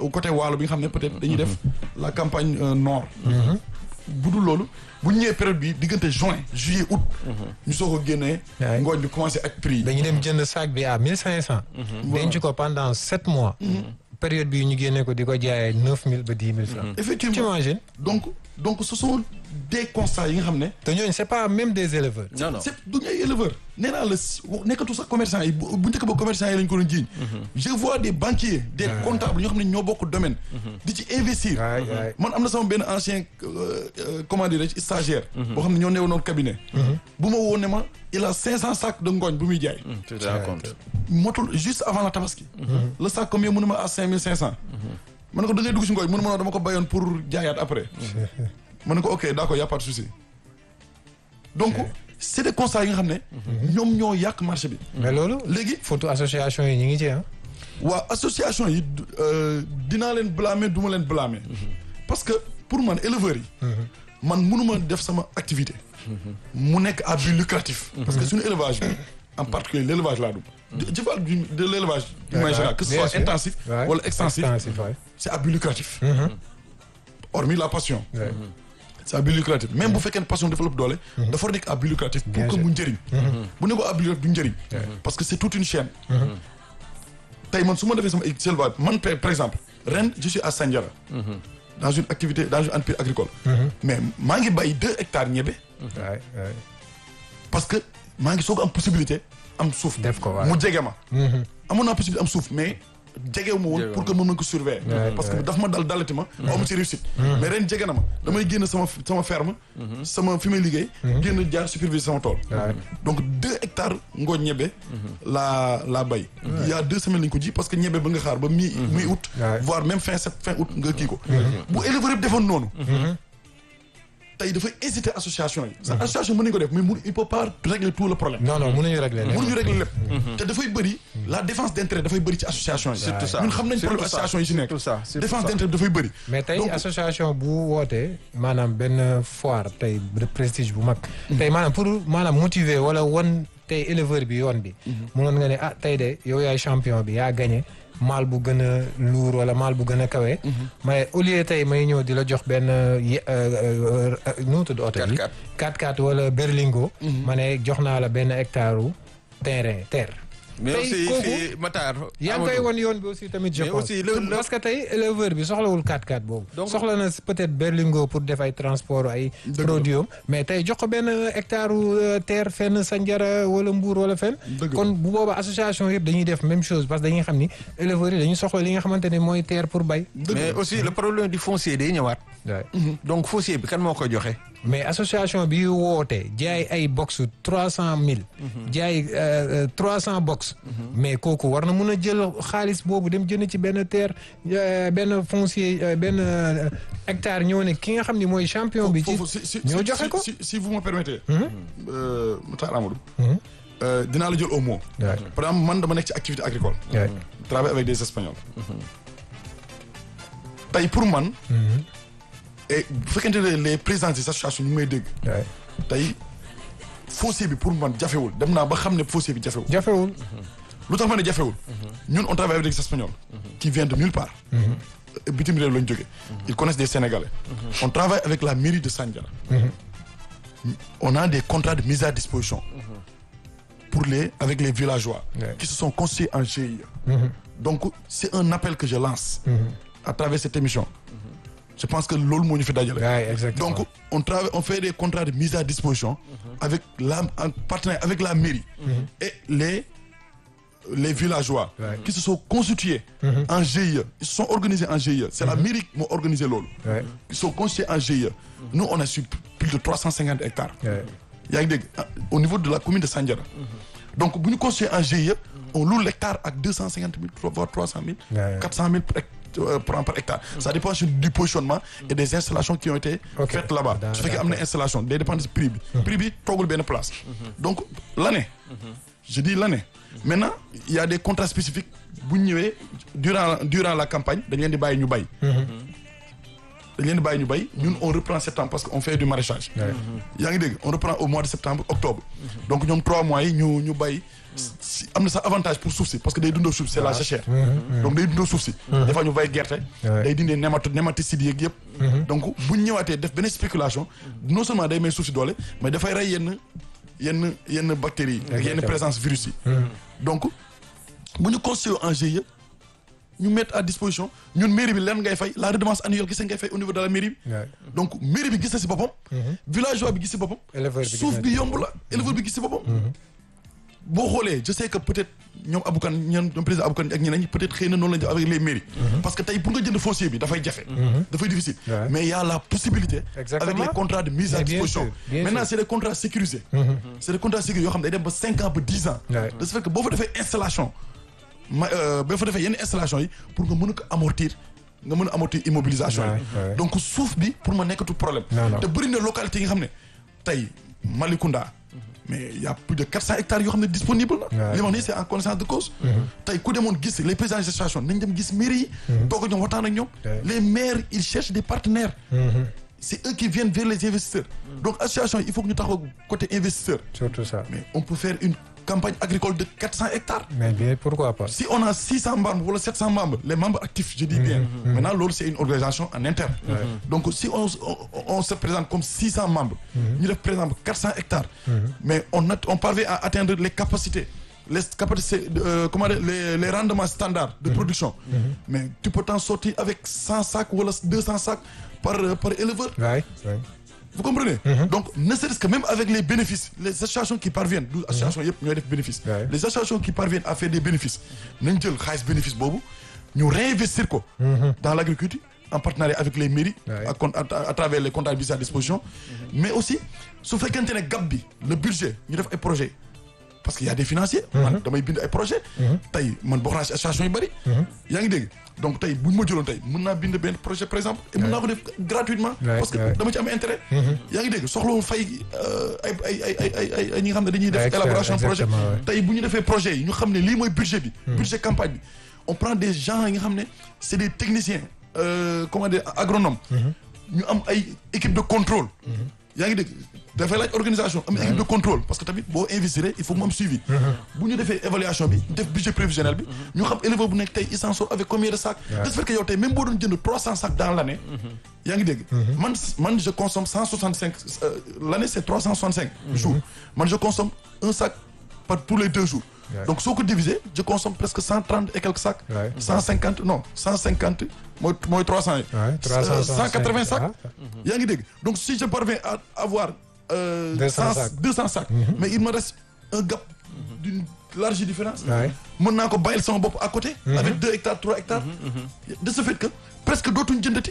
côté waalo bi nga xam ne peut-être dañuy def la campagne euh, nord bu dul loolu bu ñu ñëwee période bi diggante juin juillet août ñu soog a génnee Ouais. ngooñ bi commencé ak prix yi dañu dem jënd sac bi à 1500. denc ko pendant sept mois. période bi ñu génne ko di ko jaayee 9000 ba 10 000 francs. effectivement t'imagines donc donc ce sont des constats yi nga xam ne te ñooñu c'est pas même des éleveurs. non non c'est duñu ay éleveur nee naa la si- nekkatu sax commerçant yi bu bu njëkk ba commerçant yi lañ ko doon jiiñ je vois des banquiers des comptables ñoo xam ne ñoo bokk domaine di ci investir waay waay. man am na sama benn ancien euh, euh, comment dirais-je stagiaire boo xam ne ñoo newoon cabinet bu ma woo ne ma il a cinq cent sacs de ngooñ bu muy jaay tu te rends compte motul juste avant la tabaski le sac combien mënu ma à cinq mille cinq cent ma ne ko da ngay dugg si ngooñ mënu ma noo dama ko bayoon pour jaayaat après ma ne ko ok d'accord y a pas de souci donc c'est des constats yi nga xam ne ñoom ñoo yàq marché bi mais loolu. léegi photo association yi ñu ngi ci ah. waa association yi du- euh, dinaa leen blâmer du ma leen blâmer parce que pour man éleveurs yi man mënuma def sama activité mu nekk à but lucratif parce que suñu élevage bi en particulier l'élevage laa dum je parle du- de l'élevage du manière générale que ce Bien soit sûr. intensif Ouais. wala extensif extensif waay. c'est à but lucratif hormis la passion Ouais. c'est à but lucratif même bu fekkee ne passion développe doole dafa war a nekk à but lucratif pour Bien que sûr. mu njëriñ bu ne ko à but lucratif du njëriñ parce que c'est toute une chaîne tey man su ma defee sama élevage man par par exemple ren je suis à Sandiara dans une activité dans une entreprise agricole mais maa ngi bay deux hectares ñebe waay waay. parce que maa ngi soog am possibilité am suuf Def ko, waaw. mu jege ma amoon naa possibilité am suuf mais jegewu ma woon Jegewu pour que ma mën ko surveiller Ouais, parce que ouais. daf ma dal dalati ma aw ma ci réussite mais ren jege na ma damay génn sama sama ferme sama fi may liggéey génn jaar superviser sama tool Ouais. donc deux hectares ngooñ ñebe laa laa bay il y a deux semaines lañ ko ji parce que ñebe ba nga xaar ba mi mi août Ouais. voire même fin sept fin août nga kii ko bu éleveur yëpp defoon noonu tey dafay inciter association yi sa association mën nañu ko def mais mun il peut pas régler tout le problème non non mënuñu régler lépp. mënuñu régler lépp te dafay bëri la défense d'intérêt dafay bëri ci association yi Surtout ça. ñun xam nañ Surtout problème ça. association yi ci nekk Surtout ça. Surtout défense ça. d'intérêt dafay bëri mais tey Donc- association bu wootee maanaam benn foire tey de prestige bu mag. tey maanaam pour maanaam motiver wala wan tey éleveur bi yoon bi. munoon nga ne ah tey de yow yaay champion bi yaa gagné maal bu gën a lourd wala maal bu gën a kawe. mais au lieu tey may ñëw di la jox benn ye nu mu tudd oto bi. 4x4. 4x4 wala berlingo. ma ne jox naa la benn hectare u terrain terre. mais Tey aussi kooku- fii Matar yaa ngi koy Amadou, wan yoon bi aussi tamit je Mais pense aussi le- le- parce que tey éleveur bi soxlawul 4x4 boobu Donc- soxla na peut-être berlingo pour def ay transport ay Dëgg la. produit am mais tey jox ko benn hectare u terre fenn Sandiara wala Mbour wala fenn Dëgg la. kon bu boobaa association yëpp dañuy def même chose parce que dañuy xam ni éleveurs yi dañuy soxla li nga xamante ne mooy terre pour bay mais aussi le problème du foncier day ñëwaat donc foncier bi kan moo ko joxe mais association bi woote jaay ay box trois cent mille jaay trois cent box mais kooku war na mun a jël xaalis boobu dem jënd ci benn terre euh, benn foncier euh, benn euh, hectare ñëw ne ki nga xam ni mooy champion bi ci foofu si si ñoo si- joxe si- ko si si vous me permettez euh, Matar Amadou Mhm. euh, dinaa la jël au mot Ouais. par exemple man dama nekk ci activité agricole Ouais. travaille avec des espagnols tey pour man et bu fekkente ne les présidents des associations ñu ngi may dégg Ouais. tey foncier bi pour man jafewul dem naa ba xam ne foncier bi jafewul jafewul lu tax ma ne jafewul ñun on travaille avec des espagnols qui viennent de nulle part bitim réew lañ jóge ils connaissent des sénégalais on travaille avec la mairie de Sandiara on a des contrats de mise à disposition pour les avec les villageois Ouais. qui se sont constitués en GIE donc c'est un appel que je lance à travers cette émission je pense que loolu moo ñu fi dajale Ouais, exactement. donc on travaille on fait des contrats de mise à disposition avec la en partenariat avec la mairie et les les villageois Ouais. qui se sont constitués en GIE ils se sont organisés en GIE c'est la mairie moo organisé loolu Ouais. ils sont constitués en GIE nous on a sur plus de 350 hectares Ouais. yaa ngi dégg ah, au niveau de la commune de Sandiara donc bu ñu constitué en GIE on loue l'hectare ak deux cent cinquante mille voire trois cent mille Ouais. quatre cent mille par hect- euh, par par hectare ça dépend sur du positionnement et des installations qui ont été Ok. faites là-bas Daa- su fekkee am na installation day dépendre si prix bi prix bi toogul benn place donc l'année je dis l'année maintenant il y a des contrats spécifiques bu ñu ñëwee durant durant la campagne dañ leen di bàyyi ñu bay dañ leen di bàyyi ñu bay ñun on reprend septembre parce que on fait du maraîchage yaa ngi dégg on reprend au mois de septembre octobre donc ñoom trois mois yi ñu ñu bay si am na sax avantage pour suuf si parce que day dundoo suuf c'est la jachère donc day dundoo suuf si des fois ñu bay gerte day dindee némato nématicides yeeg yëpp donc bu ñu ñëwaatee def benn spéculation non seulement day may suuf si doole mais dafay rey yenn yenn yenn bactéries yi ak yenn présence virus yi donc bu ñu constitué en GIE ñu mettre à disposition ñun mairie bi leen ngay fay la redevance annuelle gis ngay fay au niveau de la mairie bi donc mairie bi gis na si boppam villageois bi gis si boppam suuf bi yomb la éleveur bi gis si boppam boo xoolee je sais que peut-être ñoom Aboukan ñoom ñoom président Aboukan ak ñeneen ñi peut-être xëy na noonu lañu def avec les mairies parce que tey pour nga jënd foncier bi dafay jafe dafay difficile mais il y a la possibilité avec les contrats de mise à disposition maintenant c'est des contrats sécurisés c'est des contrats sécurisés yoo xam ne day dem ba cinq ans ba dix ans de ce fait que boo fa defee installation ma ba fa defee yenn installation yi pour nga mën a ko amortir nga mën a amortir immobilisation yi donc suuf bi pour ma nekkatu problème te bëri na localité yi nga xam ne tey Malicounda mais il y a plus de 400 hectares yoo xam ne disponible na li ma wax nii c'est en connaissance de cause tey ku demoon gis les paysans de gestation nañ dem gis mairie yi toog ak ñoom waxtaan ak ñoom les maires ils cherchent des partenaires c'est eux qui viennent vers les investisseurs donc association il faut que ñu taxaw côté investisseur surtout ça mais on peut faire une campagne agricole de 400 hectares. Mais bien, pourquoi pas Si on a 600 membres ou 700 membres, les membres actifs, je dis bien. Maintenant, l'autre, c'est une organisation en interne. Donc, si on, on, on, se présente comme 600 membres, nous représentons 400 hectares, mais on, a, on parvient à atteindre les capacités. Les, capacités, euh, comment dire, les, les, rendements standards de production. Mais tu peux t'en sortir avec 100 sacs ou 200 sacs par, par éleveur. Ouais, ouais. Vous comprenez Donc, ne serait-ce que même avec les bénéfices, les associations qui parviennent, les associations qui ont des bénéfices, les associations qui parviennent à faire des bénéfices, nous avons bénéfices, nous réinvestir quoi, dans l'agriculture, en partenariat avec les mairies, à, à, à, travers les contrats de à disposition, mais aussi, si vous faites un gap, le budget, nous avons un projet. Parce qu'il y a des financiers, man damay bind ay projet tey man bokk naa si association yu bëri yaa ngi dégg donc tey buñ ma jëloon tey mën naa bind benn projet par exemple et mën naa ko def gratuitement parce que dama ci am intérêt yaa ngi dégg soxlawul fay ay ay ay ay ay ay ñi nga xam ne dañuy def élaboration projet tey bu ñu defee projet yi ñu xam ne lii mooy budget bi budget campagne bi on prend des gens yi nga xam ne c'est des techniciens comment dire agronomes ñu am ay équipe de contrôle yaa ngi dégg dafay laaj organisation am équipe de contrôle parce que tamit boo investir il faut mu am suivi bu ñu defee évaluation bi def budget prévisionnel bi ñu xam éleveur bu nekk tey il s'en sort avec combien de sacs de ce fait que yow tey même boo doon jënd trois cents sacs dans l'année yaa ngi dégg man man je consomme cent soixante cinq l'année c'est trois cent soixante cinq jours man je consomme un sac par tous les deux jours donc soo ko diviser je consomme presque cent trente et quelques sacs cent cinquante non cent cinquante mooy mooy trois cents yi cent quatre-vingts sacs yaa ngi dégg donc si je parviens à avoir deux cents sacs mais il me reste un gap d'une large différence mën naa ko bàyyil sama bopp à côté avec deux hectares trois hectares de ce fait que presque dootuñ jëndati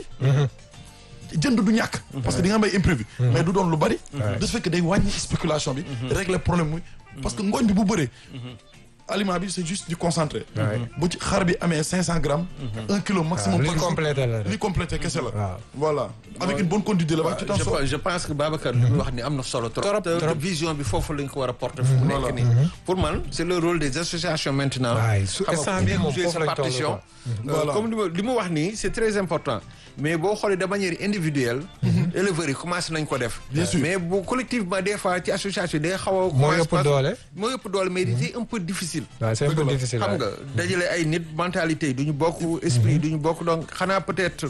jënd du ñàkk parce que di nga may imprévu mais du doon lu bari de ce fait que day wàññi spéculation bi régler problème muy parce que ngooñ bi bu bëree aliment bi c'est juste du concentré bu ci xar bi amee cinq cent grammes un kilo maximum li complété la li complété kese la voilà avec une bonne conduite d'élevage tu t'en sors je pense que Babacar li mu wax ni am na solo trop te vision bi foofu lañ ko war a porter fu mu nekk nii pour man c'est le rôle des associations maintenant xam nga jouer sa partition comme li mu wax nii c'est très important mais boo xoolee de manière individuelle éleveurs yi commencé nañ ko def bien sûr mais bu collectivement des fois ci association day xaw a moo ëpp doole moo ëpp doole mais c'est un peu difficile waaw c'est un peu difficile xam nga dajale ay nit mentalité yi du ñu bokk esprit du ñu bokk donc xanaa peut-être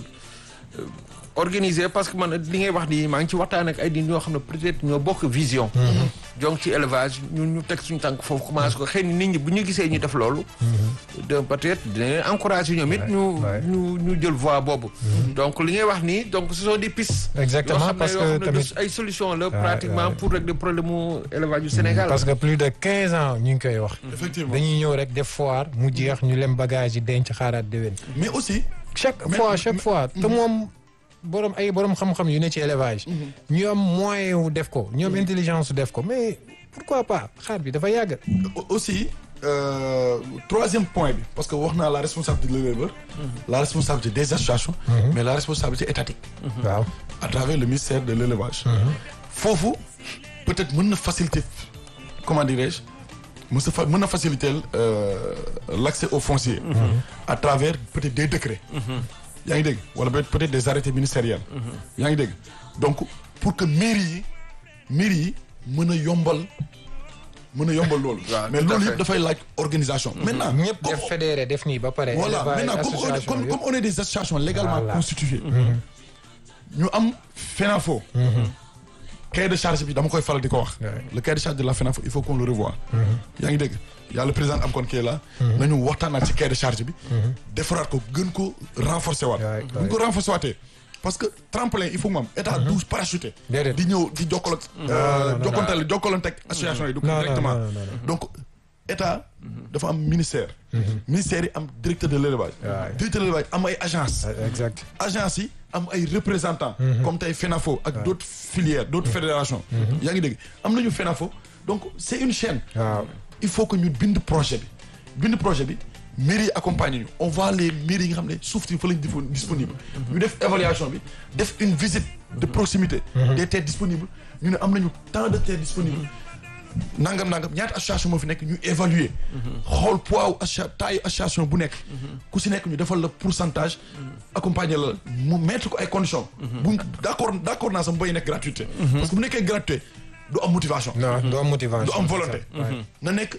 organisé parce que man li ngay wax nii maa ngi ci waxtaan ak ay nit ñoo xam ne peut-être ñoo bokk vision. donc ci élevage ñun ñu teg suñu tànk foofu commencé ko xëy na nit ñi bu ñu gisee ñu def loolu. de peut-être dinañ encourager ñoom it ñu ñu ñu jël voie boobu. donc li ngay wax nii donc ce sont des pistes. exactement parce que tamit ay solutions la pratiquement pour régler problème mu élevage du Sénégal. parce que plus de quinze ans ñu ngi koy wax. effectivement dañuy ñëw rek def foire mu jeex ñu lem bagage yi denc xaaraat déwén. mais aussi. chaque fois chaque fois te moom. borom ay borom xam-xam yu ne ci élevage. ñu am moyen wu def ko ñu am intelligence def ko mais pourquoi pas xaar bi dafa yàgg. aussi troisième point bi parce que wax naa la responsabilité de l'éleveur. la responsabilité des associations. mais la responsabilité étatique. waaw à travers le ministère de l'élevage. foofu peut-être mën na faciliter comment dirais-je mën na fa mën na faciliter l'accès au foncier. à travers peut-être des décrets. yaa ngi dégg wala peut- peut-être des arrêtés ministériels yaa ngi dégg donc pour que mairie yi mairie yi mën a yombal mën a yombal loolu Waaw, mais tout à loolu fait. yëpp dafay laaj organisation maintenant ñëpp comme- def fédéré def nii ba pare. voilà élevage, maintenant comme on, est- association comme, yëpp. comme on est des associations légalement Voilà. constituées ñu am FENAFO cahier de charge bi dama koy faral di ko wax Ouais. le cahier de charge de la FENAFO il faut qu'on le revoie yaa ngi dégg yàlla président am kon kii la nañu waxtaanaat ci cahier de charge bi defaraat ko gën ko renforcer waat Ouais, gën ko renforcer waatee parce que tremplin il faut que mu am état douze parachuté Déedéet. di ñëw di jokkalo jokkonteel jokkalante ak association yi du Non, non, directement non, non, non. donc état dafa am ministère ministère yi am directeur de l'élevage Ouais. directeur de l'élevage am ay agence exact. agence yi am ay représentants comme tey FENAFO ak d'autres filières d'autres fédérations yaa ngi dégg am nañu FENAFO donc c'est une chaîne waaw. il faut que ñu bind projet bi bind projet bi mairie yi accompagner ñu on voit les mairies yi nga xam ne suuf si fa lañ difo- disponible ñu def évaluation bi def une visite de proximité des terres disponibles ñu ne am nañu tant de terres disponibles nangam nangam ñaata association moo fi nekk ñu évaluer xool poids wu associa taille association bu nekk ku si nekk ñu defal la pourcentage accompagner la mu mettre ko ay conditions bu d'accord d'accord naa sama bay nekk gratuité parce que bu nekkee gratuité du am motivation non doo am motivation. du am volonté Ouais. na nekk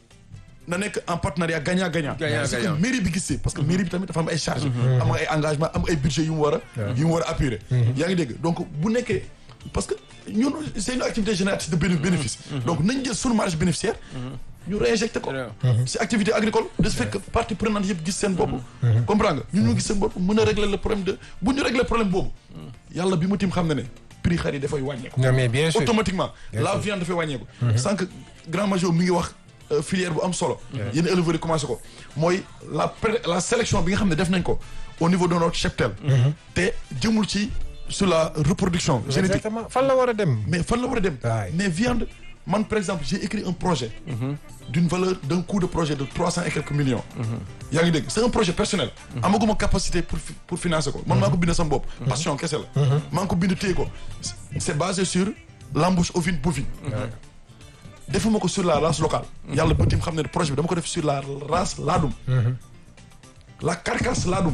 na nekk en partenariat gagnant gagnant Gagnant, c'est que gagnant. mairie bi gisee parce que mairie bi tamit dafa am ay charges am ay engagement am ay budget yu mu war a yu mu war a appuyer yaa ngi dégg donc bu nekkee parce que ñun c'est une activité génératrice de béné- bénéfice donc nañ jël sunu marge bénéficiaire ñu réinjecté ko si activité agricole de ce fait que partie prenante yëpp gis seen bopp comprends nga ñun ñu gis seen bopp mën a régler le problème de bu ñu régler problème boobu yàlla bi ma tim xam ne ne prix xar yi dafay wàññeeku non mais bien sûr. automatiquement Bien la sûr. viande dafay wàññeeku sans que grand major mi ngi wax euh, filière bu am solo yéen éleveurs yi commencé ko mooy la pré- la sélection bi nga xam ne def nañ ko au niveau de notre cheptel te jëmul ci sur la reproduction génétique exactement fan la war a dem. mais fan la war a dem Waay. mais viande man par exemple j'ai écrit un projet d'une valeur d'un coût de projet de trois cent et quelques millions yaa ngi dégg c'est un projet personnel amaguma capacité pour fi- pour financer ko man maa ko bind sama bopp passion kese la maa ngi ko bind téye ko c'est basé sur l'embouche ovine bovine defuma ko sur la race locale yàlla ba tim xam ne projet bi dama ko def sur la race laadum la carcasse laadum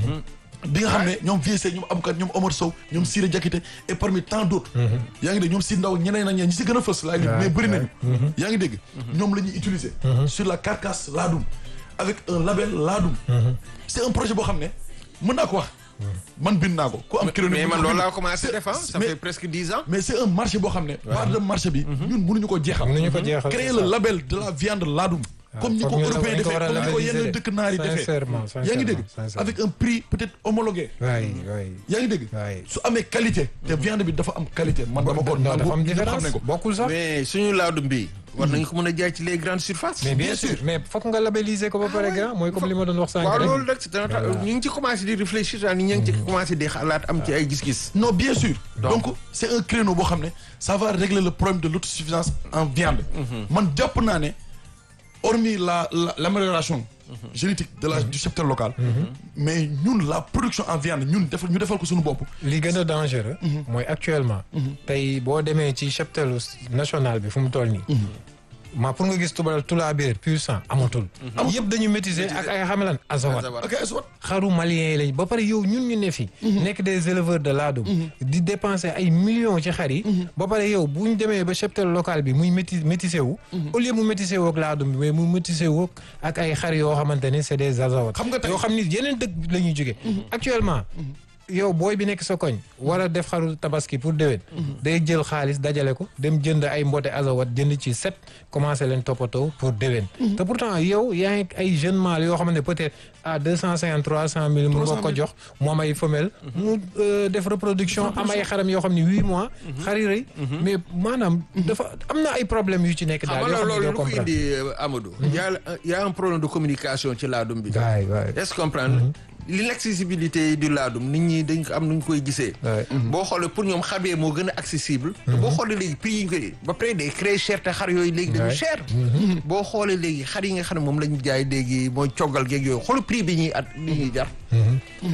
bi nga xam ne ñoom VSC ñoom Aboukat ñoom Omar Sow ñoom Siré Diakité et parmi tant d'autres yaa ngi dégg ñoom si ndaw ñeneen ak ñeneen ñi si gën a fës laay lim mais bëri nañu yaa ngi dégg ñoom la ñuy utiliser sur la carcasse laadum avec un label laadum c'est un projet boo xam ne mën naa ko wax man bind naa ko ku am kilo mais man loolu laa commencé def ah ça mais- fait presque dix ans. mais c'est un marché boo xam ne part de marché bi ñun mënuñu ko jeexal mënuñu ko jeexal, créer c'est le ça. label de la viande laadum comme ñi ko foog ñu la- européens dañ ko defee war a comme ni ko yenn labelliser. dëkk naar yi defee Sincèrement, yaa ngi dégg sincèrement. avec un prix peut-être homologué waay waay. yaa ngi dégg waay. su amee qualité te viande bi dafa am qualité man dama ko non dafa am ñëpp xam différence nañ ko bokkul sax. mais suñu laadum bi war nañu ko mën a jaay ci les grandes surfaces. mais bien bien sûr sûr. mais foog nga labelliser ko ba pare grand mooy comme li ma doon wax sànq waaw rek. loolu rek c'est un ta- ñu ngi ci commencé di réfléchir daal ñu ngi ci commencé di xalaat am ci ay gis-gis. non bien sûr Donc- donc c'est un créneau boo xam ne ça va régler le problème de l'autosuffisance en viande man jàpp naa ne hormis la la l'amélioration génétique de la du secteur local mais ñun la production en viande ñun defal ñu defal ko suñu bopp li gën a dangereux. mooy actuellement. tey boo demee ci cheptelu national bi fu mu toll nii. ma pour nga gis tubal tulaabeer pur sang amatul. yëpp dañu métiser ak ay xamelan azawat. ok soit xaru malien yi lañ ba pare yow ñun ñu ne fi. nekk des éleveurs de laadum. di dépenser ay millions ci xar yi. ba pare yow bu ñu demee ba cheptel local bi muy méti métissé wu. au lieu mu métissé wu ak laadum bi mais mu métissé wu ak ay xar yoo xamante ne c'est des azawat. Xam nga tey- yoo xam ni yeneen dëkk la ñuy jógee. actuellement. yow booy bi nekk sa koñ war a def xaru tabaski pour déwén day jël xaalis dajale ko dem jënd ay mbote azawat jënd ci set commencé leen toppatoo pour déwén te pourtant yow yaa ngi ay jeunes mâles yoo xamante ne peut-être à deux cent cinquante trois cent mille mu nga ko jox mu am ay femelle mu euh, def reproduction am ay xaram yoo xam ne huit mois xari rëy mais maanaam dafa am na ay problèmes yu ci nekk xam daal nga yoo xam ne loolu doo lu ko comprendre indi euh, Amadou. y a y a un problème de communication ci laadum bi. waay waay est-ce que comprendre l'inaccessibilité du laadum nit ñi dañ ko am nu ñu koy gisee. waay boo xoolee pour ñoom xabee moo gën a accessible. te boo xoolee léegi prix yi ñu koy ba pare day créer cher te xar yooyu léegi dañu Ouais. cher. boo xoolee léegi xar yi nga xam ne moom lañu jaay léegi mooy coggal geeg yooyu xool prix bi ñuy at li ñuy jar.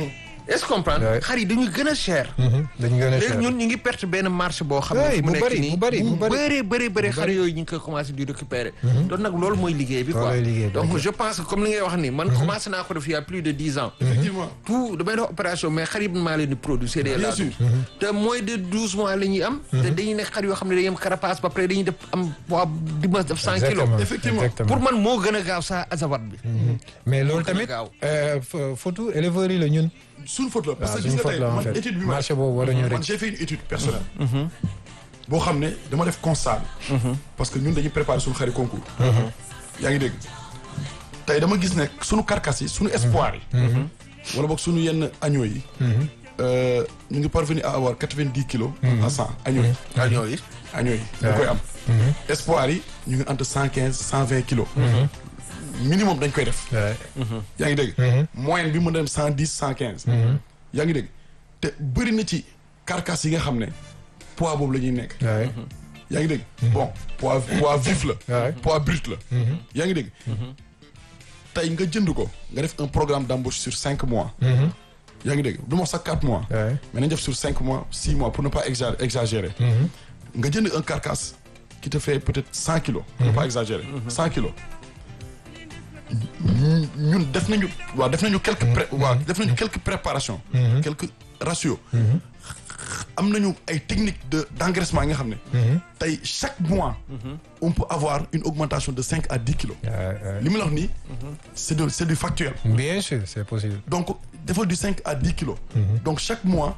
est-ce que comprendre Ouais. xar yi dañuy gën a cher dañu gën a léegi cher ñun ñu ngi perte benn marché boo xam ne Ouais, fi mu bu nekk bari, nii bu bari, bu bari. bëree bëri bëri xar bari. yooyu ñu ngi koy commencé di récupérer donc nag loolu mooy liggéey bi quoi Loolooy liggéey bi. donc je pense que comme li ngay wax ni man commencé naa ko def il y a plus de dix ans effectivement tout damay def opération mais xar yi maa leen di produire c'est des Bien laadum sûr. te moins de douze mois la ñuy am te dañuy nekk xar yoo xam ne dañuy am carapace ba pare dañuy def am poids dimanche def cent kilos Exactement, Effectivement. exactement. pour man moo gën a gaaw sa azawat bi mais loolu gën a tamit gaaw. euh, fa- photo éleveurs yi la ñun suñu faute la parce waaw que gis suñu nga faute tey la en man fait étude bi ma marché boobu waruñu man rek j'ai fait une étude personnelle boo xam ne dama def constat bi parce que ñun dañuy préparer suñu xari concours yaa ngi dégg tey dama gis ne suñu carcasse yi suñu espoir yi wala boog suñu yenn agneaux yi euh, ñu ngi parvenir à avoir quatre-vingt-dix kilos à cent agneaux yi agneaux yi agneaux yi ñu koy am espoir yi ñu ngi entre cent quinze cent vingt kilos minimum dañ koy def Ouais. yaa ngi dégg moyenne bi mën na dem cent dix cent quinze yaa ngi dégg te bëri na ci carcasse yi nga xam ne poids boobu la ñuy nekk Ouais. yaa ngi dégg bon poids poids vif la Ouais. poids brut la yaa ngi dégg tey nga jënd ko nga def un programme d'embauche sur cinq mois yaa ngi dégg du ma wax sax quatre mois Ouais. mais nañ def sur cinq mois six mois pour ne pas exa- exagérer nga jënd un carcasse qui te fait peut-être cent kilos pour ne pas exagérer cent kilos ñun- ñun def nañu waaw def nañu quelques pré waaw def nañu quelques préparations quelques ratios am nañu ay techniques de d'engraissement yi nga xam ne tey chaque mois on peut avoir une augmentation de cinq à dix kilos Ouais, ouais. li ma la wax nii c'est de c'est du factuel bien sûr c'est possible donc defal du 5 à 10 kilos. donc chaque mois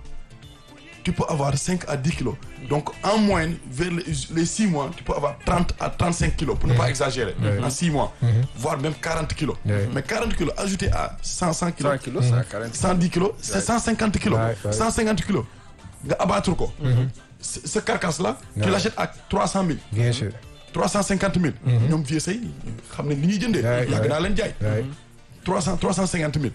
tu peux avoir 5 à 10 kilos. donc en moyenne vers les, les 6 mois tu peux avoir 30 à 35 kilos pour ne pas exagérer. en 6 mois. voire même 40 kilos. Ouais. mais 40 kilos ajouté à 100 100 kilos. 100 kilos cent quarante 110 kilos c'est 150 kilos. Ouais, ouais. 150 kilos nga abattre ko. ce ce carcasse là. tu Ouais. l'achètes à 300 000. bien sûr 350 000. ñoom vieux say xam ne li ñuy jëndee. Ouais, yàgg ouais. naa leen jaay. Ouais. 300 350 000.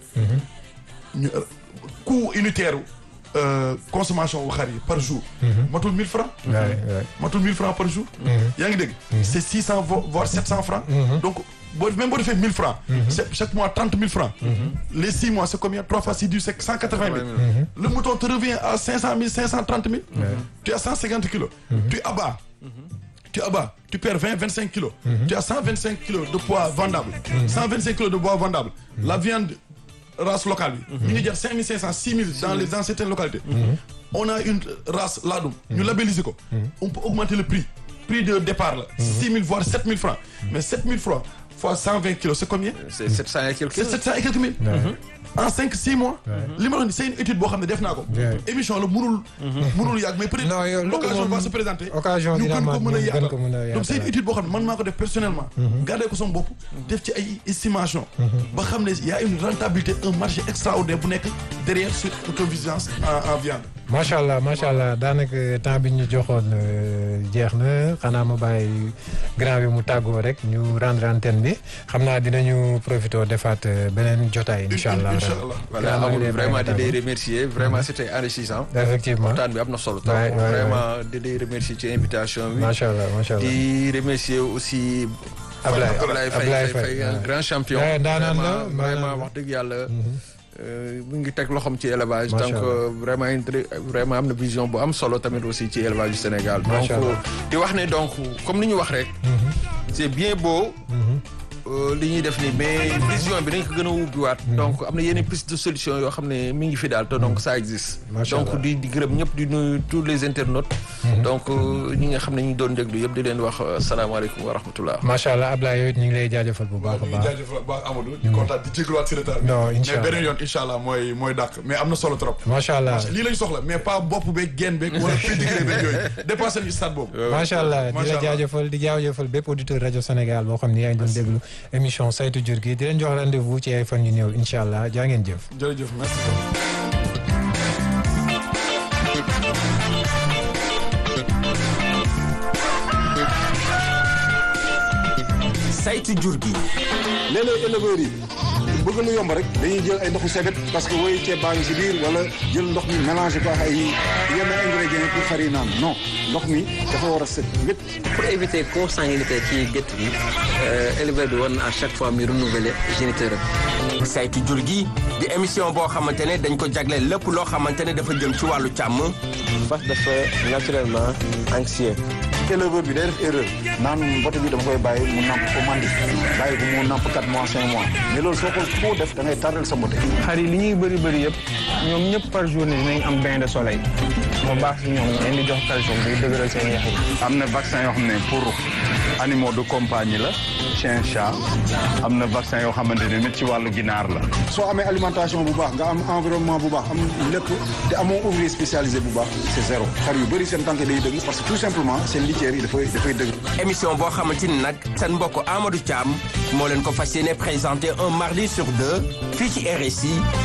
ñu euh, coût unitaire euh, consommation wu xar yi par jour. matul 1000 francs. Ouais, ouais. matul 1000 francs par jour. yaa ngi dégg. c'est 600 vo- voire 700 francs. donc boo même boo defee 1000 francs. c'est chaque mois 30 000 francs. les 6 mois c'est combien 3 fois 6 du c'est 180 000. le mouton te revient à 500 000 530 000. tu as 150 kilos. tu abats. tu abats, tu perds 20, 25 kilos. Tu as 125 kilos de poids vendable. 125 kilos de poids vendable. La viande race locale, il y a 5500, 6000 dans, les, dans certaines localités. On a une race ladum, nous labellisons. quoi. On peut augmenter le prix. Prix de départ, 6 000 voire 7 000 francs. Mais 7 000 francs fois 120 kilos, c'est combien c'est 700 et quelques C'est 700 et quelques mille. En 5, 6 mois. li ma wax ni c'est une étude boo xam ne def naa ko. Ouais. émission la mënul. mënul yàgg mais peut-être Non, yow loolu l'occasion moom- va se présenter. occasion ñu dina gën ko amaat, mën a ñu gën yaatal. ko mën a donc c'est une yaatal. étude boo xam ne man maa ko def personnellement. gardé ko sama bopp. def ci ay estimation ba xam ne y a une rentabilité un marché extraordinaire bu nekk derrière sur autosuffisance en en viande. macha allah macha allah daanaka temps bi ñu joxoon euh, jeex na xanaa ma bàyyi grand bi mu tàggoo rek ñu rendre antenne bi xam naa dinañu profité defaat euh, beneen jotaay incha allah. incha allah. voilà Grand maa ngi amul lay vraiment di bàyyi lay nga remercier vraiment c'était enrichissant effectivement waxtaan bi am na solo trop Ouais, ouais, vraiment di lay remercier ci invitation bi macha allah macha allah. di remercier aussi Ablaye Ablaye Faye Ablaye Faye Faye Faye, un ouais. grand champion Ouais, ndaanaan la, vraiment ndaanaan vraiment la. wax dëgg yàlla euh, mu ngi teg loxoom ci élevage Macha donc Allah. euh, vraiment une très- vraiment am na vision bu am solo tamit aussi ci élevage du Sénégal donc Macha Allah. euh, di wax ne donc comme ni ñu wax rek c'est bien beau euh, li ñuy def nii mais vision bi dañ ko gën a ubbiwaat donc am na yeneen piste de solution yoo xam ne mi ngi fi daal te donc ça existe Macha donc Allah. di di gërëm ñëpp di nuyu tous les internautes donc euh, ñi nga xam ne ñu doon déglu yëpp di leen wax euh, salaamaaleykum wa rahmatullah macha allah Ablaye yow it ñu ngi lay jaajëfal bu baax a ñu ngi baax. jaajëfal bu baax Amadou. di kontaan di jégaluwaat si retard bi. Non, incha mais allah. beneen yoon incha allah mooy mooy dàq mais am na solo trop. macha allah lii lañ soxla mais pas bopp beeg genn beeg wala pédigré beeg yooyu dépassé nañu stade boobu. macha allah di Macha la allah. jaajëfal di jaajëfal bépp auditeur rajo Sénégal boo xam ni yaa ngi doon déglu émission saytu jur gi di leen jox rendez-vous ci ay fan yu néew incha allah jaa ngeen jëf. jërëjëf merci beaucoup. saytu jur gi léeg-léeg éleveurs yi bëgg lu yomb rek dañuy jël ay ndoxu sebet parce que woy ceeb baa ngi si biir wala jël ndox mi mélangé ko ak ay yenn ingrédients pour xar yi naan non ndox mi dafa war a set wét pour éviter consanguinité ci gétt gi éleveur bi war na à chaque fois muy renouveler géniteur am saytu jur gi di émission boo xamante ne dañ ko jagleel lépp loo xamante ne dafa jëm ci wàllu càmm fas dafa naturellement anxieux éleveur bi day def erreur naan mbote bi dama koy bàyyi mu namp ko mandi bàyyi ko mu namp 4 mois 5 mois mais loolu soo ko foo def da ngay tardel sa mbote xar yi li ñuy bëri bëri yëpp ñoom ñëpp par journée dinañ am bain de soleil moo baax si ñoom leen di jox calcium bi dëgëral seen yax yi am na vaccin yoo xam ne pour animaux de compagnie la chien chat am na vaccin yoo xamante ne nit ci wàllu ginaar la soo amee alimentation bu baax nga am environnement bu baax am lépp te amoo ouvrier spécialisé bu baax c'est zéro xar yu bëri seen tànk day dëgg parce que tout simplement seen litière yi dafay dafay dëgg émission boo xamante ni nag seen mbokk Amadou Thiam moo leen ko fas yéene présenté un mardi sur deux fii ci RSI